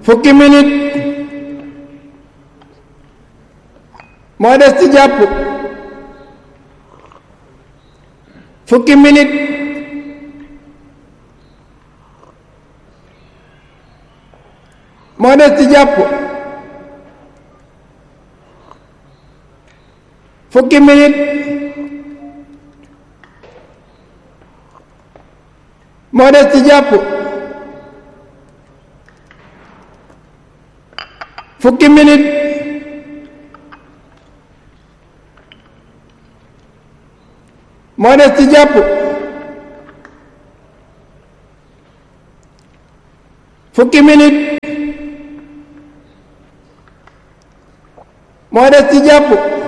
fukki minit moo des ci jàpp fukki minit moo des ci jàpp fukki minit moo des ci jàpp fukki minit moo des ci jàpp fukki minit moo des ci jàpp